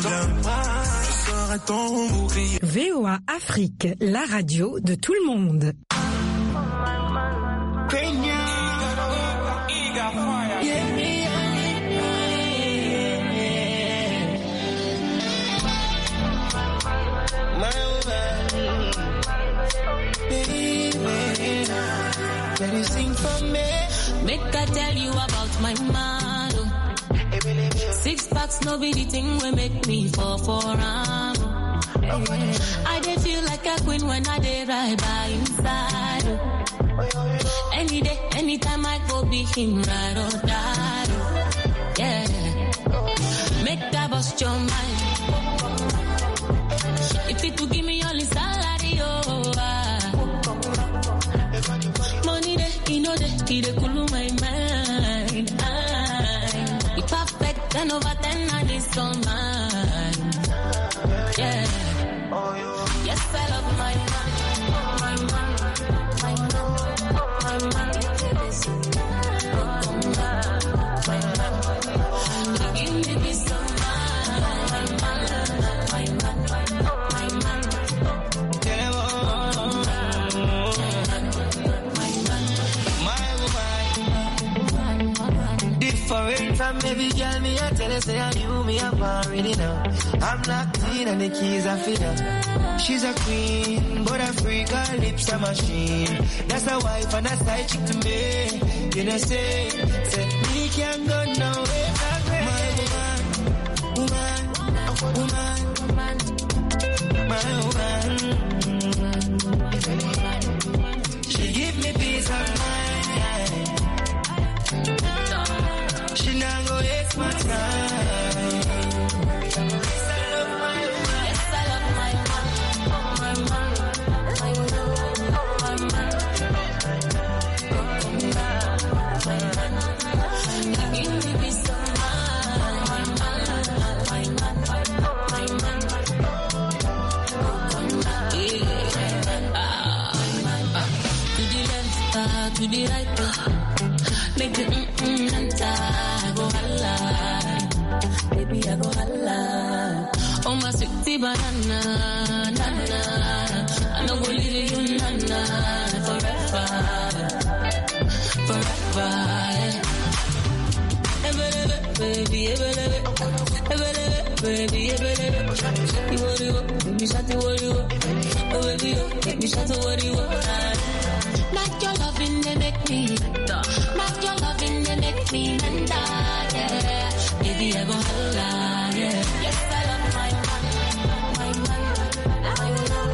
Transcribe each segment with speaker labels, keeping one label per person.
Speaker 1: je serai ton bouclier.
Speaker 2: VOA Afrique, la radio de tout le monde.
Speaker 1: Can you sing for me?
Speaker 3: Make I tell you about my man. oh. Six packs, no be the thing will make me fall for am. I dey feel like a queen when I dey ride by inside. oh. Any day, anytime I go be him ride or die. oh. Yeah, make that bust your mind. If it to give me only salary, oh. ah. Money dey, you know dey, he dey cool my mind. I, he perfect, ten over ten, and it's all mine. Yeah. Yes, I love my man, my man, my man, my man. My man. He give me peace of mind. My man, my man, my man.
Speaker 1: Different from every girl, me I tell her say I knew me I'm already now. I'm locked in and the keys are for her. She's a queen, but a freak, her lips a machine. That's a wife and a side chick to me. You know say, say me can't go nowhere. My woman, woman, woman, my woman. She give me peace of mind. She not go waste my time.
Speaker 3: Yes, I love my man, my man, my man, my man. He give me peace of mind, my man, my man, my man. Yeah. Ah. To the left, ah, to the right, ah. make the mm mm enter. I go holla, baby I go holla. Oh my sweetie banana, nana. I no go leave you nana forever, forever. Yeah. Ebelebe, baby, ebelebe, ebelebe, baby, ebelebe. Iworiwo, baby, shati woriwo. Oh baby, oh, baby, shati woriwo. Not your loving, they make me better. Not your loving, they make me menda. Yeah, baby, I go holla. Yeah, yes, I love my man, my man, my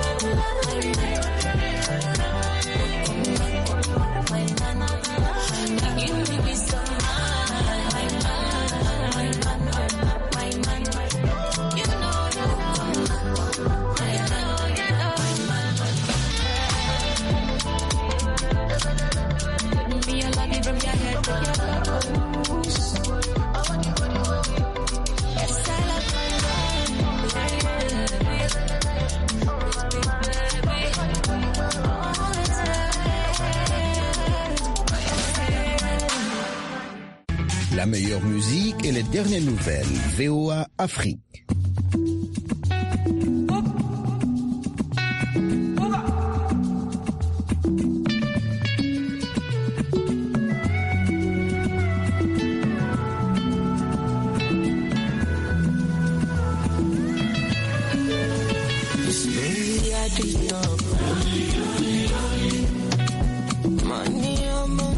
Speaker 3: man, my man. He give me peace of mind, my man, my man, my man. You know, you know, I know, you know, me I love you from your head to your toes. Yes, I love
Speaker 4: La meilleure musique et les dernières nouvelles. VOA Afrique.
Speaker 1: Baby, I did talk. Money on my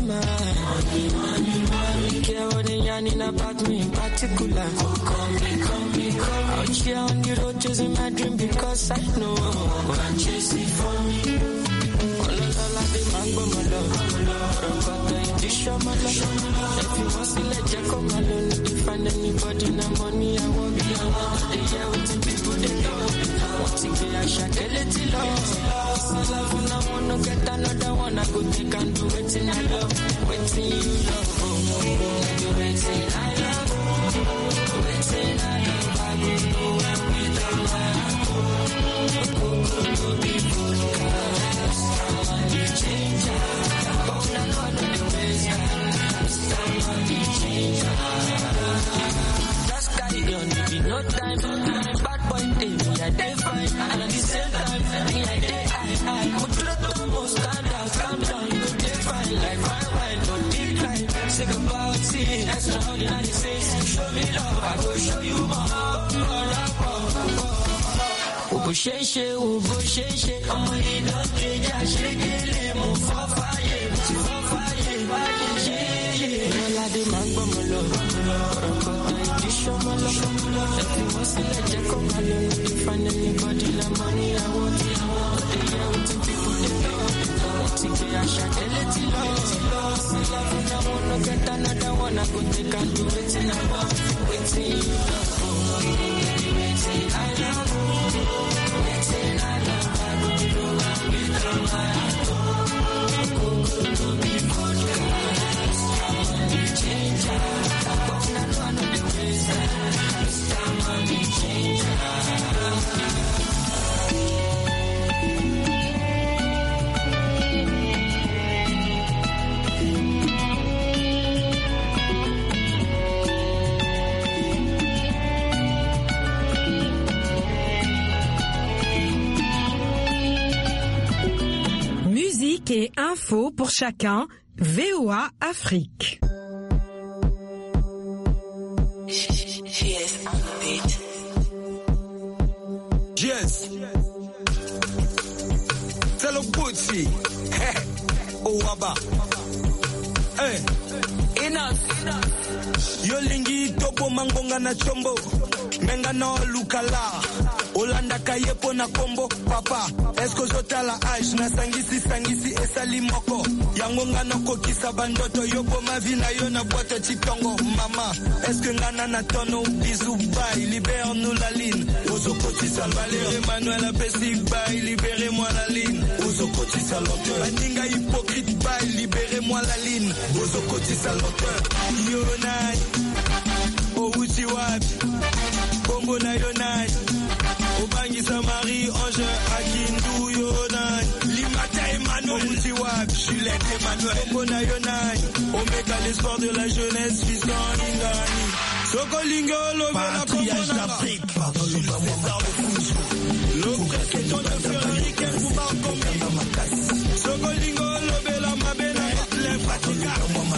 Speaker 1: mind. Care what they yarning about me in particular. Call me, call me, call me. Out here on the road chasing my dream because I know I'm chasing for me. Ọlọ́lọ́lá dé máa ń gbọ́ mọ́ lọ. Rọ̀gbọ̀dọ̀ ìdí ṣọ́mọ́ lọ. Ẹ̀fí wọ́n sílẹ̀ jẹ́ kó máa lọ. No dey find anybody na money I want be. They hear wetin people dey talk. Wọ́n ti gbé àṣà délé tí lọ. Sílá fún náà wọn no get another one. I go take and do wetin I love. Wetin you love. Oh, oh, oh. Do wetin I love. Wetin I love. I go do am with all my heart. Kókó no be podcast. Somebody change am. Oh, na God no dey waste time. Somebody change am. Just carry on show you my heart. bó ṣe ń ṣe o bó ṣe ń ṣe ọmọ iná kejì àṣekélé mo fọ́ fàyè mo ti fọ́ fàyè báyìí ṣe é. ọlọ́ládé máa ń gbọ́mọ lọ ọ̀rọ̀ kọ̀ọ̀kan ìdí ṣọmọ lọ ẹ fi wọ́n sílẹ̀ jẹ́ kó máa lọ ní define anybody la mọ́ ní àwọn tí àwọn òde yẹ o ti fi kú dé lọ. ti gbé àṣà délé ti lọ sí láfún náà wọn no get another one I go take and do wetin I want wetin you love for wetin I love.
Speaker 2: Musique et info pour chacun. VOA Afrique.
Speaker 5: Yes. Tell a Gucci. Hey. Oh, Waba. Hey. Enough. Yolingi topo mangonga na chombo. Menga no lukala. olanda kayepo na kombo papa eske ozotala age nasangisi sangisi esali moko yango nga nakokisa bandoto yoboma vi na yo na bwato citongo mama eske ngana na tono bizu bai libere nous la line ozokotisa valer emmanuel apesi bai libere moi la line ozokotisa lenteur baninga hypocrite bai libere moi la line ozokotisa lenteur yo nani outi wapi kombo na yo nani obangisa marie ange akindu yo nani limata emmanuel omuti wapi juliette emmanuel kombo na yo nani omeka l'espoir de la jeunesse fiston ingani sokolingi olobela kombo nanga le président de ferrari kenkuba komi sokolingi olobela mabe na hitler fatika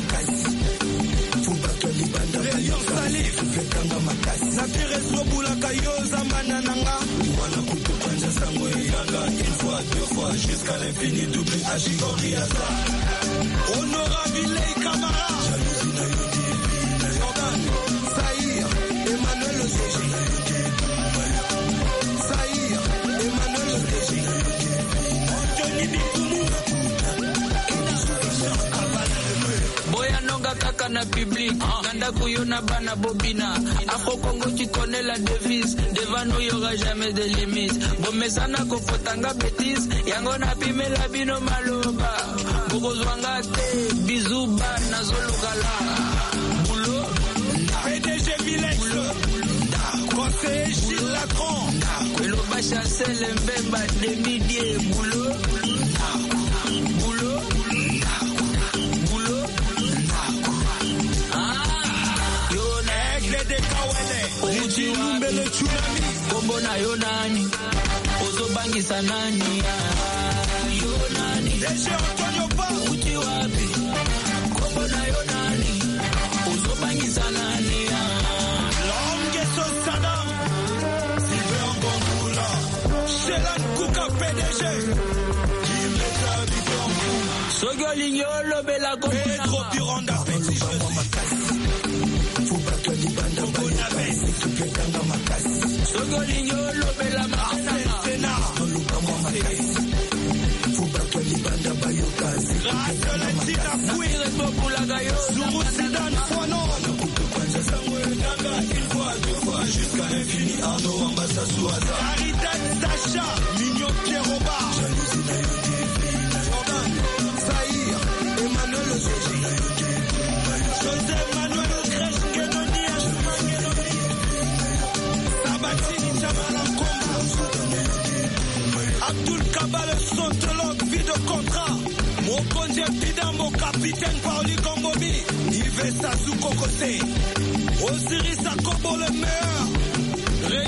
Speaker 5: Rayon Salif napiresobulaka yo zamana nanga wana kutukwanja sango eyanga une fois deux fois jusqu'à l'infini double ashigoriaza honorable camara jalousie na yo divine jordan saïr emmanuel oseji saïr emmanuel oseji antoni bikumu
Speaker 1: boyanonga kaka na public na ndako yo na bana bobina afro congo tu connais la devise devant nous y aura jamais de limite bomesana kopotanga bétise yango napimela bino maloba bokozwanga te bizu ba nazolukala bulo
Speaker 5: PDG Vilex conseiller Gilles Lacron
Speaker 1: eloba chancel mbemba demidie bulo bulo bulo Ah, yo na
Speaker 5: aigle de kawele
Speaker 1: Outi
Speaker 5: lilumbele tsunami
Speaker 1: kombo na yo nani ozobangisa nani Ah, yo nani
Speaker 5: DG Antonio Ba
Speaker 1: uti wapi kombo na yo nani ozobangisa nani Ah,
Speaker 5: Longeso Sadam Sylvain Ngongula Shelan Kuka PDG Kimeta Bitongu
Speaker 1: soki olingi olobela kombo
Speaker 5: Pedro
Speaker 1: nanga
Speaker 5: Pironda Petit Jesus
Speaker 1: soki olingi olobela makananga
Speaker 5: Sena Radio Latina Fouille
Speaker 1: iretobulaka yo
Speaker 5: Zuru Sidan Fouano Jusqu'à l'infini Arnaud Ambassassou Caridad Sacha Mignon Pierroba Jordan Zahir Emmanuel Oseji José Manuel Grèche Kenoni Asmangenoni Sabatini Chamala Komba Abdul Kabal Sontologue vie de contrat Mokonje Pidambo capitaine Pauli Kombomi Yves Sassou Kokose Osiris Akobo le meilleur